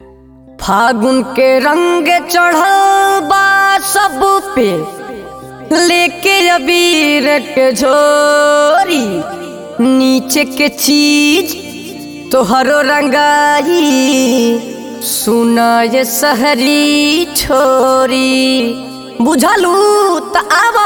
फागुन के रंग चढ़ल बा सब पे लेके अबीर के झोरी नीचे के चीज तोहरो रंगाई सुना ये सहरी छोरी बुझलू त आवा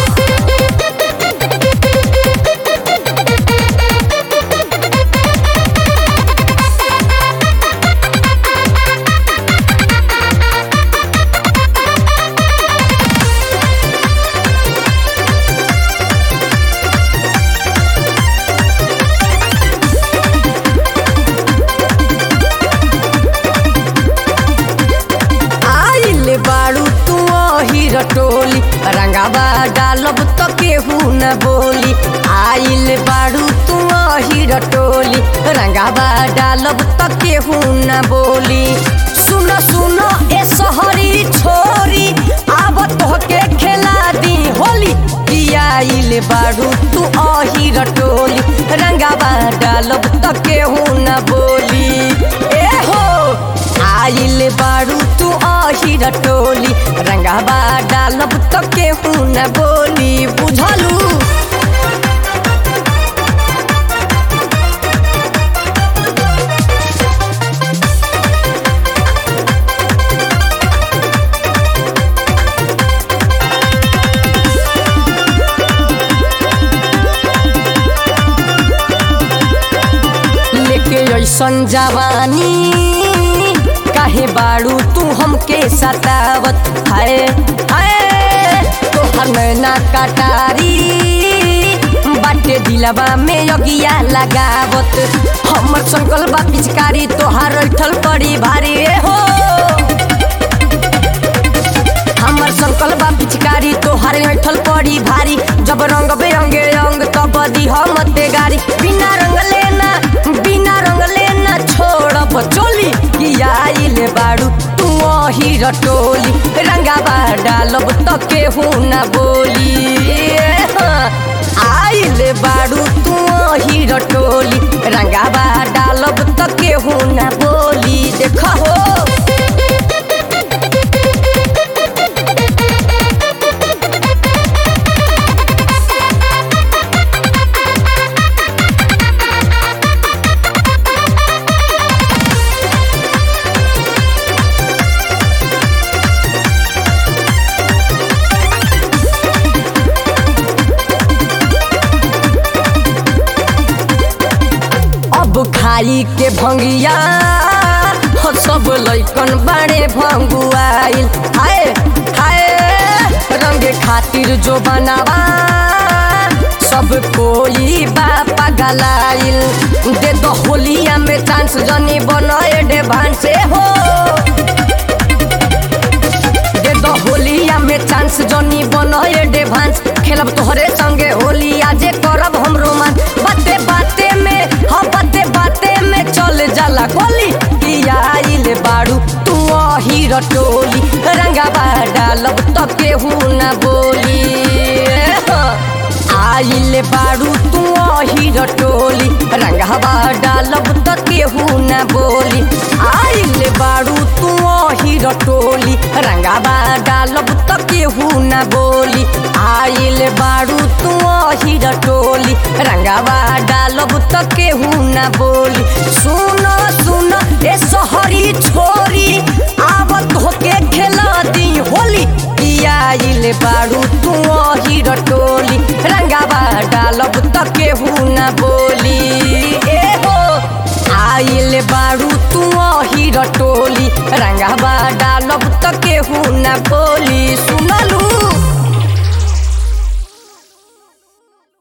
आइल बाड़ू तू ही रटोली रंगाबा डालब तो केहू न बोली आइल बाड़ू तू ही रटोली रंगाबा डालब तो केहू न बोली सुन सुन ए सहरी छोरी आब तोहके खेला दी होली कि आइल बाड़ू तू अही रटोली रंगाबा डालब तो केहू न बोली ए हो आइल बाड़ू तू अही रटोली रंगाबा डालब तो केहू न बोली बुझलू लेके ऐसन जवानी काहे बाड़ू तू हमके सतावत है है तोहर नैना कटारी बाटे दिलवा में अगिया लगावत हमर संकल बा पिचकारी तोहार ऐठल पड़ी भारी हो हमर संकल बा पिचकारी तोहार ऐठल पड़ी भारी जब रंग बेरंगे रंग तब दी हम ते गारी बिना रंग लेना बिना रंग लेना छोड़ब चोली कि आइल बाड़ू तू ही रटोली रंगाबा डालब तो केहू न बोली हाँ, आइल बाड़ू तू ही रटोली रंगाबा डालब तो केहू न बोली देख हो अब खाई के भंगिया हो सब लैकन बाड़े भंगुआइल हाय हाय रंगे खातिर जो बनावा सब कोई बापा गलाइल दे दो होलिया में चांस जनी बनाए डे से हो दे दो होलिया में चांस जनी बनाए डे खेलब तोहरे संगे होली आजे करब हम रोमांस बाते बाते में हाँ बाते बाते में चल जाला गोली कि आइल बाड़ू तू ही रटोली रंगाबा डालब तो केहू न बोली हाँ। आइल बाड़ू तू ही रटोली रंगाबा डालब तो केहू न बोली आइल बाड़ू तू ही रटोली रंगाबा डालब तो केहू न बोली आइल बाड़ू तू ही रटोली रंगाबा डालब तो केहू न बोली सुन सुन ए सहरी छोरी आवत होके खेला दी होली कि आइल बाड़ू तू ही रटोली रंगाबा डालब तो केहू न बोली ए हो आइल बाड़ू तू ही रटोली रंगाबा डालब तो केहू न बोली सुनलू